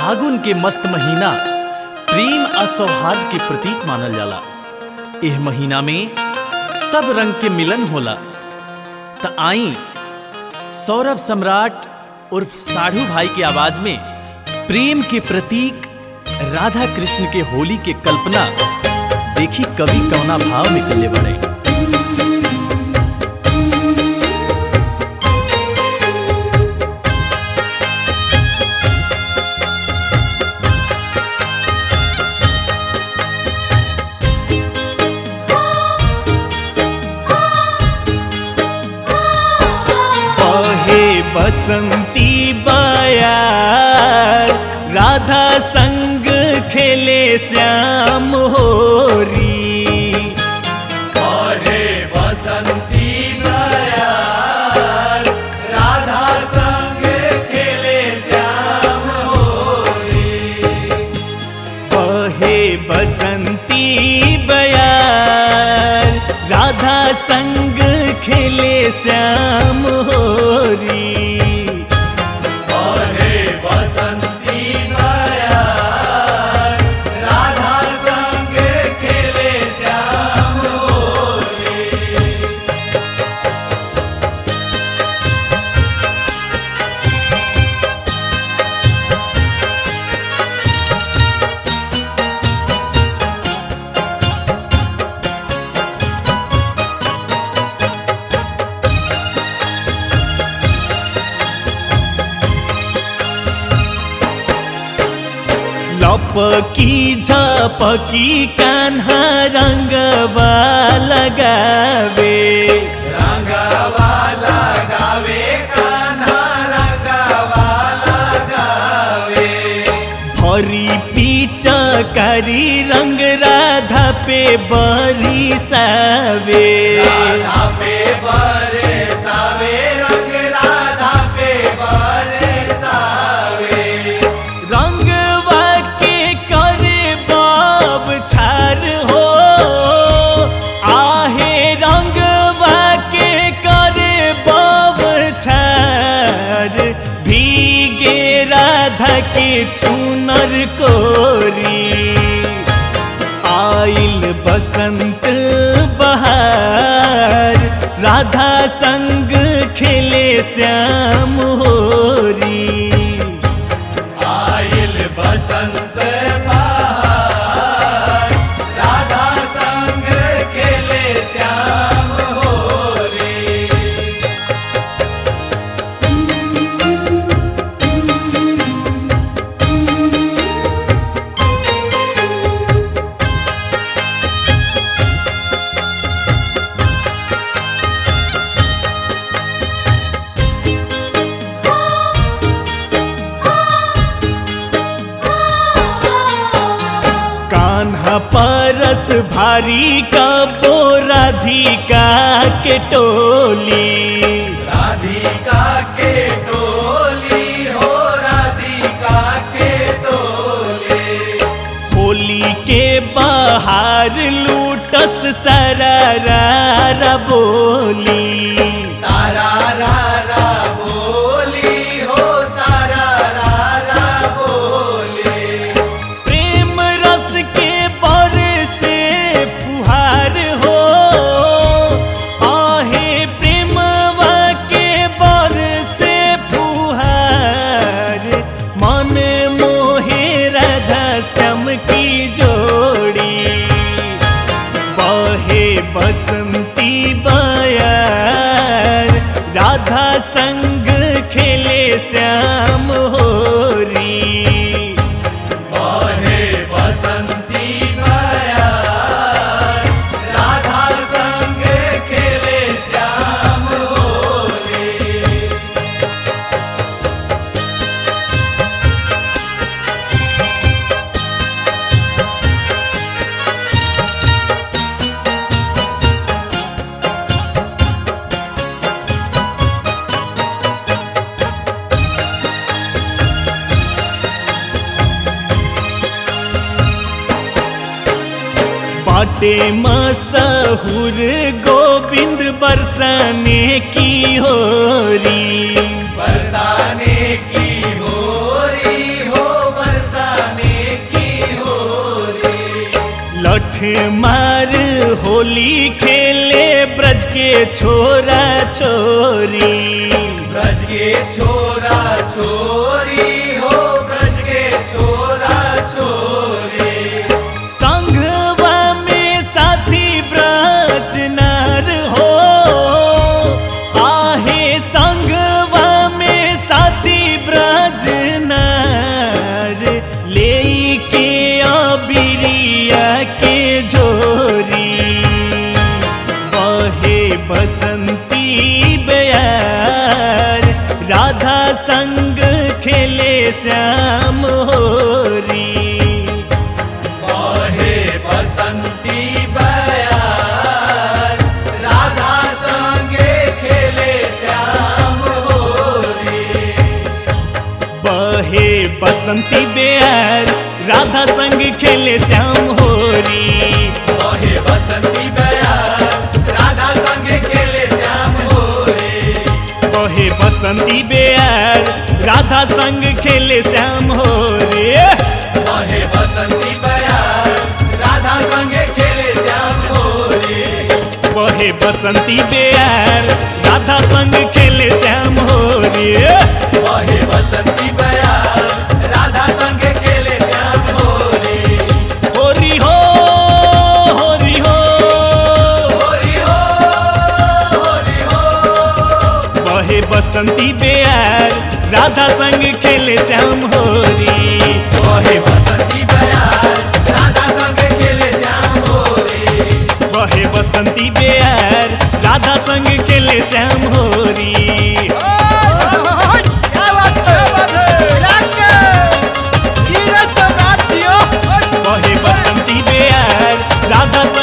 फागुन के मस्त महीना प्रेम आ सौहार्द के प्रतीक मानल जाला एह महीना में सब रंग के मिलन होला त आई सौरभ सम्राट उर्फ साढ़ू भाई की आवाज में प्रेम के प्रतीक राधा कृष्ण के होली के कल्पना देखी कवि कवना भाव में कले बड़े बहे बसंती बयार राधा संग खेले श्याम होरी बहे बसंती बयार राधा संग खेले श्याम होरी बहे बसंती बयार राधा संग खेले श्याम होरी बहे बसंती बयार राधा संग खेले श्याम होरी लपकी झपकी कान्हा रंगवा लगावे रंगवाला गावे कान्हा रंगवाला गावे हरी पिचकारी रंग राधा पे बरिसावे राधा पे बरे सावे रंग राधा पे बरे सावे रंगवा के करे बाब छार हो आहे रंगवा के करे बाब छार भीगे राधा के चुनर कोरी आइल बसंत बहार राधा संग खेले श्याम होरी आइल बसंत बहार राधा संग खेले श्याम होरी कान्हा परस भारी का राधिका के टोली राधिका के टोली हो राधिका के टोली होली के बाहर लूटस सरारा बोली सारा रा रा बोली हो सारा रा रा बोली प्रेम रस के बर से फुहार हो आहे प्रेमवा के बर से फुहार मन मोहे राधा श्याम की जोड़ी बहे बसंती बयार राधा संग खेले श्याम होरी बहे बसंती बयार राधा संग खेले श्याम होली बाटे मसहुर गोविंद बरसाने की होरी बरसाने की होरी हो बरसाने मार होली खेले ब्रज के छोरा छोरी ब्रज के छोरा छोरी हो ब्रज के छोरा छोरी संघवा में साथी ब्रज नर हो आहे संघवा में साथी ब्रज नर ले के अबिरिया के झोरी बहे बसंती बयार राधा संग खेले श्याम होरी बहे बसंती बयार राधा संगे खेले श्याम होरी बहे बसंती बेर राधा संग खेले श्याम होरी बहे बसंती बयार राधा संगे खेले श्याम होरी बहे बसंती बेर राधा संग खेले श्याम होरी बहे बसंती बयार राधा संगे खेले श्याम होरी बहे बसंती बेर राधा संग खेले श्याम होरी बहे बसंती बयार राधा संगे खेले श्याम होरी होरी हो होरी हो होरी हो होरी हो बहे बसंती बेर राधा संग खेले श्याम होरी बहे बसंती बयार राधा संगे खेले श्याम होरी बहे बसंती बेर राधा संग खेले श्याम होरी बहे बसंती बेर राधा